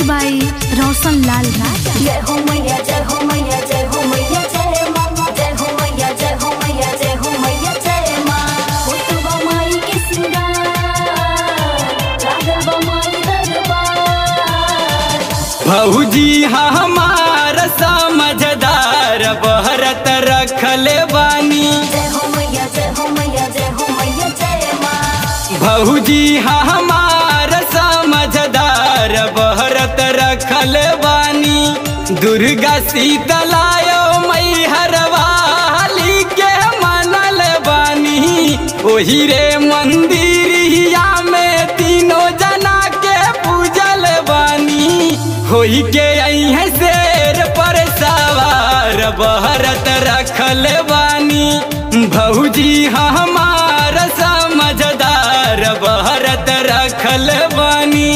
बाई रोशन लाल राजा जय हो मैया जय हो मैया जय हो मैया जय माँ जय हो मैया जय हो मैया जय हो मैया जय माँ उतवा माई के सिंगार लागल बा माई दरबार भौजी हमार समझदार बहरत रखले बानी जय हो मैया जय हो मैया जय हो मैया जय माँ भौजी हमार समझदार बहरत रखल बानी दुर्गा शीतलायो मैहर वाली के मनल बानी ओही रे मंदिरिया में तीनों जना के पूजल बानी होई के अइहे शेर पर सवार बहरत रखल बानी भौजी हमार समझदार बहरत रखल बानी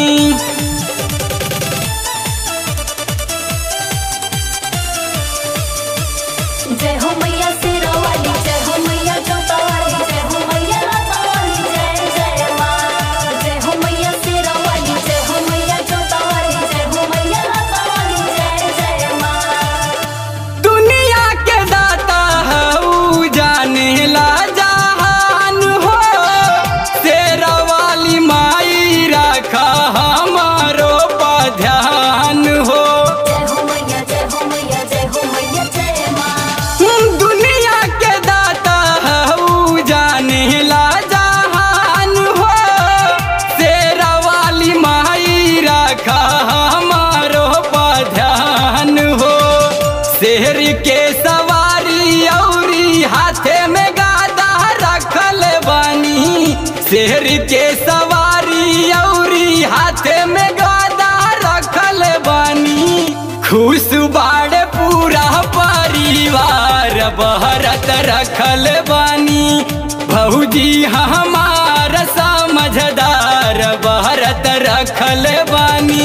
जय हो मैया सिरा वाली जय हो मैया जोता वाली जय हो मैया लाता वाली जय जय माँ जय हो मैया सिरा वाली जय हो मैया जोता वाली जय हो मैया लाता वाली जय जय माँ दुनिया के दाता हऊ जाने ला जहान हो तेरा वाली माई रखा हमारो पर ध्यान हो जय हो मैया जय हो मैया जय हो मैया जय माँ दुनिया के दाता हऊ जाने ला जहान हो तेरा वाली माई रखा हमारो पर ध्यान हो शेर के सवारी औरी हाथे में गादा रखल बानी शेर के सवारी औरी हाथे में गादा रखल बानी खुश बाड़े पूरा परिवार बहरत रखल बानी भौजी हमार समझदार बहरत रखल बानी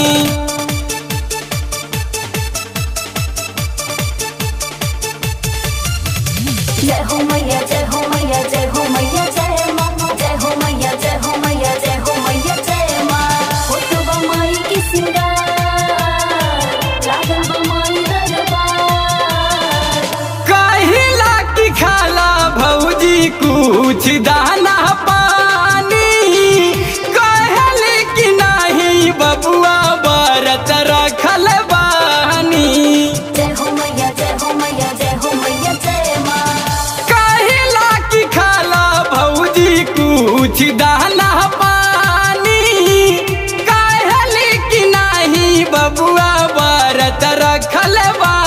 जय हो मैया जय हो मैया जय हो मैया जय माँ जय हो मैया जय हो मैया जय हो मैया जय माँ उतवा माई के सिंगार लागल बा माई दरबार कहिला की खाला भौजी कुछ दाना पानी कहले कि नहीं बबुआ बरत रखल बानी जय हो मैया जय हो मैया जय हो मैया जय माँ कहिला की खाला भौजी कुछ दाना पानी कहले कि नहीं बबुआ बरत रखल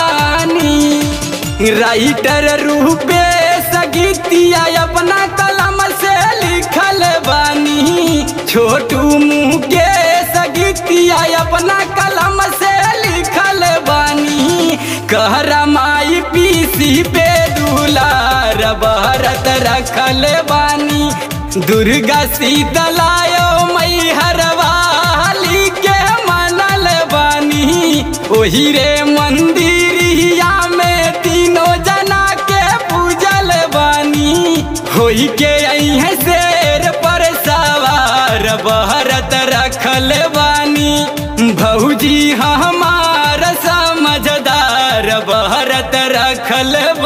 बानी राइटर रूपे सगीतिया अपना कलम से लिखल बानी छोटू मुँह के सगीतिया अपना कलम से लिखल बानी कहरा माई पीसी पे दुलार बहरत रखल बानी दुर्गा शीतलायो मैहर वाली के मनल बानी ओही रे मंदिरिया में तीनों जना के पूजल बानी होई के अइहे शेर पर सवार बहरत रखल बानी भौजी हमार समझदार बहरत रखल